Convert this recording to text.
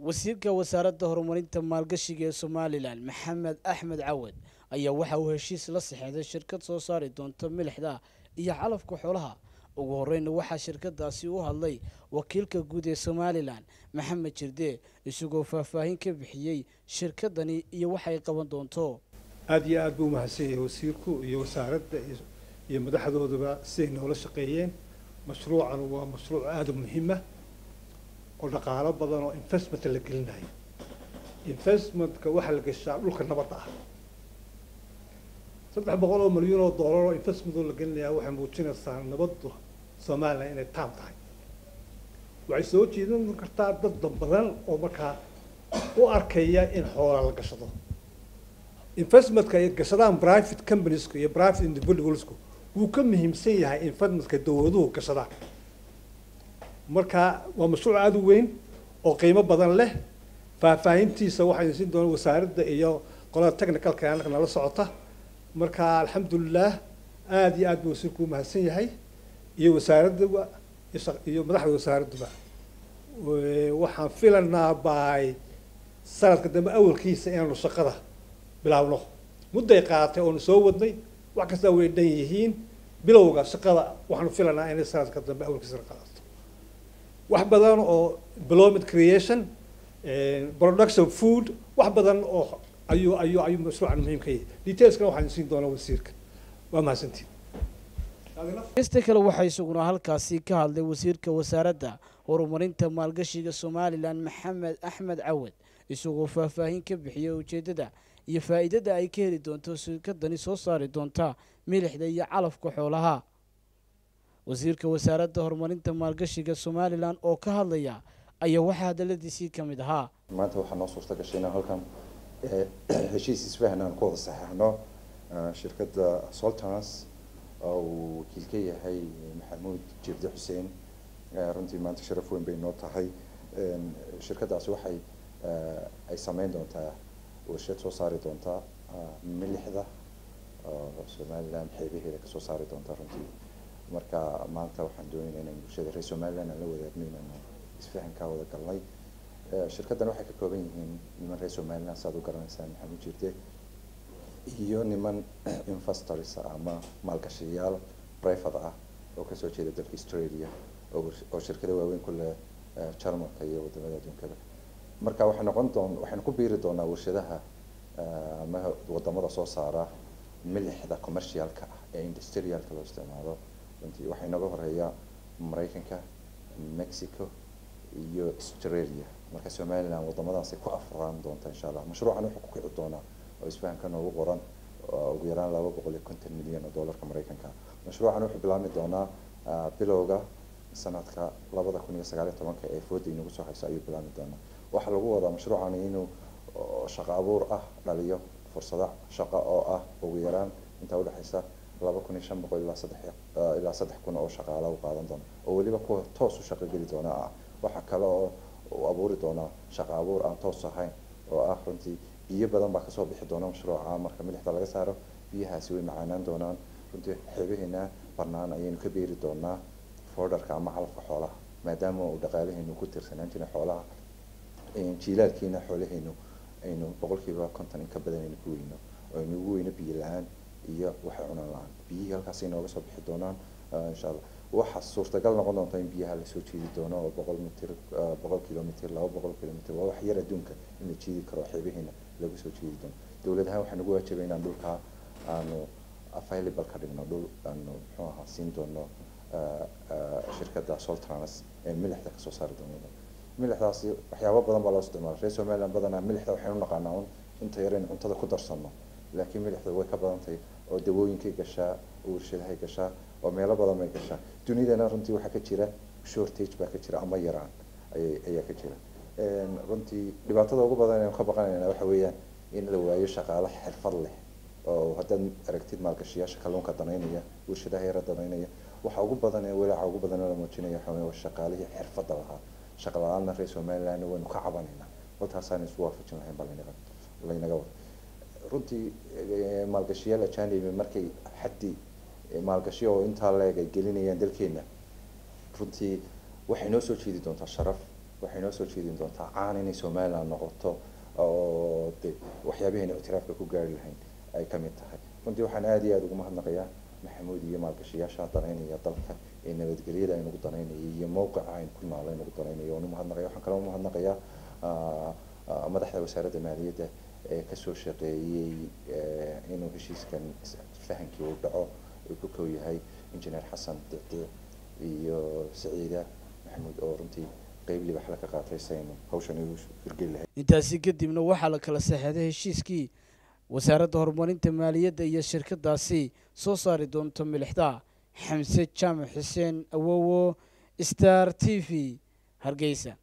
wasiirka wasaaradda horumarinta maalgashiga ee somalilan maxamed axmed cawad ayaa waxa uu heshiis la saxeexday shirkad soo saari doonta milixda iyo calafka xoolaha ugu horeyna waxaa shirkadaasi u hadlay wakiilka guud ee somalilan maxamed jirde isagoo faahfaahin ka bixiyey shirkadani iyo waxay qaban doonto aada iyo aada buu umahadsan yahay wasiirku iyo wasaaradda iyo madaxdooduba siday noola shaqeeyeen mashruucan waa mashruuc aada u muhiima oo dhaqaalo badan oo investment la gelinayo investmentka waxaa la gashaa dhulka nabadda ah saddex boqol oo milyan oo dollar oo investment oo la gelinayaa waxay muujinaysaa nabaddu somalilan inay taam tahay waxay soo jeedin kartaa dad badan oo markaa u arkaya in xoola la gashado investmentka ay gashadaan private companieska iyo private individualsku wuu ka muhiimsan yahay investmentka dawladuhu gashadaan marka waa mashruuc aada u weyn oo qiimo badan leh faahfaahintiisa waxaynu siin doonaa wasaaradda iyo qolada technicalka annaga nala socota marka alxamdulilah aada iyo aad buu wasiirku umahadsan yahay iyo wasaaradduba iyo madaxda wasaaradduba waxaan filanaa by sanadka dambe awalkiisa inaanu shaqada bilaabno mudday qaatay oonu soo wadnay wax kastaa way dhan yihiin bilowga shaqada waxaanu filanaa inay sanadka dambe awalkiisa la qaadato wax badan oo employment creation production food wax badan oo ayuu ayuu ayuu mashruucan muhiim ka yahay detailskana waxaan siin doonaa wasiirka waa mahadsantiin kasta kale waxaa isaguna halkaasi ka hadlay wasiirka wasaaradda horumarinta maalgashiga somalilan maxamed axmed cawad isagoo faahfaahin ka bixiyay ujeeddada iyo faa'iidada ay ka heli doonto shirkadani soo saari doonta milixda iyo calafka xoolaha wasiirka wasaaradda horumarinta maalgashiga somalilan oo ka hadlaya ayaa waxaa hadaladiisii ka mid ahaa maanta waxaa noo suurta gashay inaan halkan heshiis isfahan aan ku wada saxeexno shirkadda soltans oo uu wakiil ka yahay maxamuud jirde xuseen runtii maanta sharaf weyn bay noo tahay shirkaddaasi waxay ay sameyn doontaa warshad soo saari doontaa milixda oo somalilan xeebaheeda kasoo saari doontaa runtii marka maanta waxaan doonayna inaan bulshada reer somaliland aan la wadaagno inaanu isfahankaa wada galnay shirkaddan waxay ka kooban yihiin niman reer somaliland saaad u garanaysaan maxamuud jirde iyo niman investors ama maalgashayaal private ah oo kasoo jeeda dalka australia oo shirkado waaweyn ku leh jarmalka iyo wadamada adduunkaba marka waxay noqon doon waxaynu ku biiri doonaa warshadaha ama wadamada soo saara milixda commercialka ah ee industrialka loo isticmaalo runtii waxaa inooga horeeya maraykanka mexico iyo australia marka somaliland wadamadaasi ku afraan doonta insha allah mashruucan wuxuu ku kici doonaa oo isfahanka noogu qoran ugu yaraan laba boqol iyo konton milyan oo dollarka maraykanka mashruucan wuxuu bilaabmi doonaa bilowga sanadka labada kun iyo sagaal iyo tobanka ee fooda inagu soo hayso ayuu bilaabmi doonaa waxaa lagu wadaa mashruucan inuu shaqo abuur ah dhaliyo fursado shaqo oo ah ugu yaraan intaa udhexaysa laba kun iyo shan boqol ilaa saddex ilaa saddex kun oo shaqaala u qaadan doona oo weliba kuwa toos u shaqo geli doona ah waxaa kale oo uu abuuri doonaa shaqo abuur aan toos ahayn oo ah runtii biyo badan baa kasoo bixi doona mashruuca marka milixda laga saaro biyahaasi way macaanaan doonaan runtii xeebaheena barnaan ayaynu ka beeri doonaa fordarka ama calafka xoolaha maadaama uu dhaqaalaheenu ku tirsanaan jiray xoolaha jiilaalkiina xoolaheenu aynu boqolkiiba konton in ka badan aynu ku weyno oo aynu ugu weyno biyo la-aan iyo waxay cunaan la-aan biyihii halkaas ay nooga soo bixi doonaan insha allah waxaa suurtagal noqon doonta in biyaha lasoo jiidi doono oo boqol mitir boqol kilomitr laba boqol kilomitr waa wax yar adduunka in la jiidi karo xeebaheena lagu soo jiidi doono dowlad ahaan waxaa nagu waajibay inaan dhulkaa aanu available ka dhigno dhul aanu muxuu ahaa siin doono shirkadda soltrans ee milixda kasoo saari doono milixdaasi waxyaabo badan baa loo isticmaala reer somaliland badanaa milixda waxaynu naqaanaa un inta yar in cuntada ku darsano laakiin milixda way ka badan tahay oo dawooyinkay gashaa oo warshadahay gashaa oo meelo badan bay gashaa dunidana runtii waxaa ka jira shortage baa ka jira ama yaraan ayay ayaa ka jira runtii dhibaatada ugu badan aynu ka baqanayna waxa weeyaan in la waayo shaqaale xirfad leh oo haddaad aragtid maalgashayaasha kalluunka danaynaya warshadaha yara danaynaya waxa ugu badan ee walaaca ugu badan la muujinaya waxa weeye shaqaalihii xirfadda lahaa shaqa la-aanna reer somaliland waynu ka cabanaynaa halkaasaan isu waafajin lahayn baa laynaga laynaga wada runtii maalgashiyaal ajanibi markay xaddi maalgashiyo oo intaa leeg ay gelinayaan dalkeena runtii waxay noo soo jeedi doontaa sharaf waxay noo soo jeedin doontaa caan inay somaliland noqoto oo de waxyaabaheena ictiraafka ku gaari lahayn ay ka mid tahay runtii waxaan aada iyo aada ugu mahadnaqayaa maxamuud iyo maalgashayaasha danaynaya dalka ee nabadgelyada aynugu danaynaya iyo mowqica aynu ku nool aynugu danaynaya waan umahadnaqaya waxaan kaloo umahadnaqayaa madaxda wasaaradda maaliyadda ee kasoo shaqeeyey inuu heshiiskan fahankii uu dhaco uu ku kow yahay injineer xasan dicdiic iyo saciida maxamuud oo runtii qeyb libaxla ka qaatay saynu hawshan igu hirgeli lahayd intaasi kadibna waxaa la kala saxeexday heshiiskii wasaaradda horumarinta maaliyadda iyo shirkadaasi soo saari doonto milixda xamse jaamac xuseen awowo star t v hargeysa